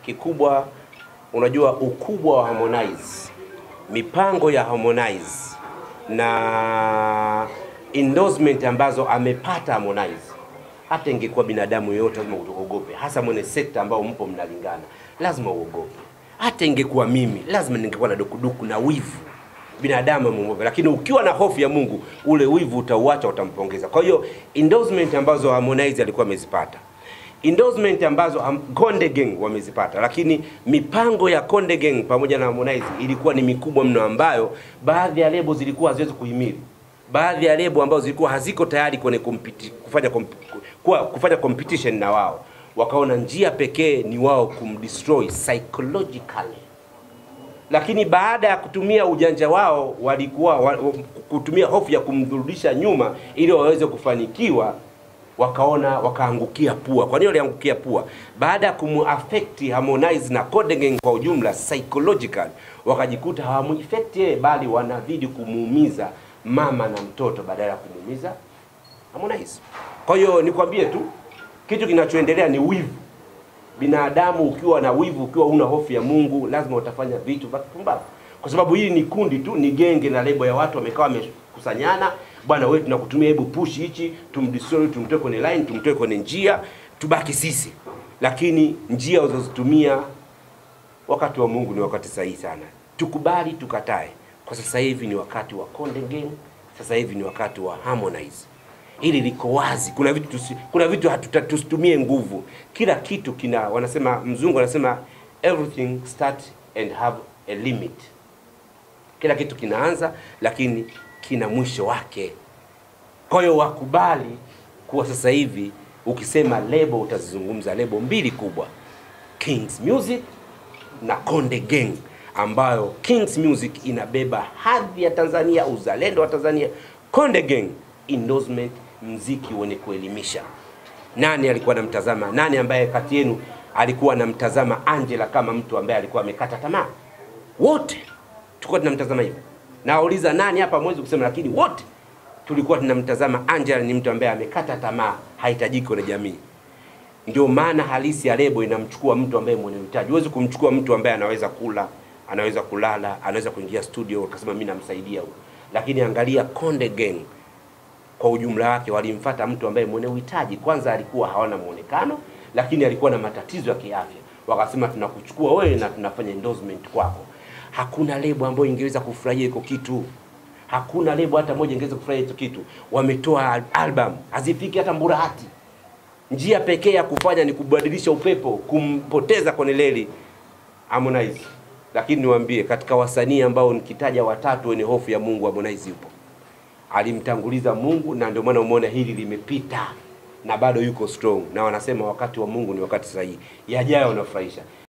kikubwa, unajua ukubwa wa Harmonize, mipango ya Harmonize na endorsement ambazo amepata Harmonize, hata ingekuwa binadamu yoyote lazima uogope, hasa mwenye sekta ambao mpo mnalingana, lazima uogope. Hata ingekuwa mimi, lazima ningekuwa na dukuduku na wivu binadamu amemuogopa, lakini ukiwa na hofu ya Mungu, ule wivu utauacha, utampongeza. Kwa hiyo endorsement ambazo Harmonize alikuwa amezipata endorsement ambazo Ham- Konde Gang wamezipata, lakini mipango ya Konde Gang pamoja na Harmonize ilikuwa ni mikubwa mno, ambayo baadhi ya lebo zilikuwa haziwezi kuhimili, baadhi ya lebo ambazo zilikuwa haziko tayari kwenye kompiti, kufanya komp, kuwa, kufanya competition na wao, wakaona njia pekee ni wao kumdestroy psychologically lakini baada ya kutumia ujanja wao walikuwa wa, wa- kutumia hofu ya kumrudisha nyuma ili waweze kufanikiwa, wakaona wakaangukia pua. Kwa nini waliangukia pua? Baada ya kumuaffect Harmonize na Konde Gang kwa ujumla psychological, wakajikuta hawamuaffect yeye, bali wanazidi kumuumiza mama na mtoto badala ya kumuumiza Harmonize. Kwa hiyo nikwambie tu kitu kinachoendelea ni wivu binadamu ukiwa na wivu, ukiwa una hofu ya Mungu, lazima utafanya vitu vya kipumbavu, kwa sababu hili ni kundi tu, ni genge na lebo ya watu wamekaa wamekusanyana, bwana wewe, tunakutumia, hebu push hichi, tumdestroy, tumtoe kwenye line, tumtoe kwenye njia, tubaki sisi. Lakini njia ulizozitumia wakati wa Mungu ni wakati sahihi sana, tukubali tukatae. Kwa sasa hivi ni wakati wa Konde Gang, sasa hivi ni wakati wa Harmonize. Hili liko wazi. Kuna vitu tusi, kuna vitu hatuta- tusitumie nguvu. Kila kitu kina, wanasema mzungu anasema everything start and have a limit. Kila kitu kinaanza lakini kina mwisho wake. Kwa hiyo wakubali kuwa sasa hivi ukisema lebo utazizungumza lebo mbili kubwa, Kings Music na Konde Gang, ambayo Kings Music inabeba hadhi ya Tanzania, uzalendo wa Tanzania. Konde Gang endorsement, mziki wenye kuelimisha. Nani alikuwa anamtazama? Nani ambaye kati yenu alikuwa anamtazama Angela kama mtu ambaye alikuwa amekata tamaa? Wote tulikuwa tunamtazama hivyo. Nauliza nani hapa mwezi kusema, lakini wote tulikuwa tunamtazama Angela ni mtu ambaye amekata tamaa, hahitajiki kwenye jamii. Ndio maana halisi ya lebo inamchukua mtu ambaye mwenye uhitaji. Huwezi kumchukua mtu ambaye anaweza kula, anaweza kulala, anaweza kuingia studio ukasema mimi namsaidia huyo. Lakini angalia Konde Gang kwa ujumla wake walimfata mtu ambaye mwenye uhitaji. Kwanza alikuwa hawana muonekano, lakini alikuwa na matatizo ya kiafya. Wakasema tunakuchukua wewe na tunafanya endorsement kwako. Hakuna lebo ambayo ingeweza kufurahia hiko kitu. Hakuna lebo hata moja ingeweza kufurahia hicho kitu. Wametoa al- album hazifiki hata Mburahati. Njia pekee ya kufanya ni kubadilisha upepo, kumpoteza kwenye leli Harmonize. Lakini niwaambie, katika wasanii ambao nikitaja watatu wenye hofu ya Mungu, Harmonize yupo alimtanguliza Mungu na ndio maana umeona hili limepita na bado yuko strong, na wanasema wakati wa Mungu ni wakati sahihi. Yajayo wanafurahisha.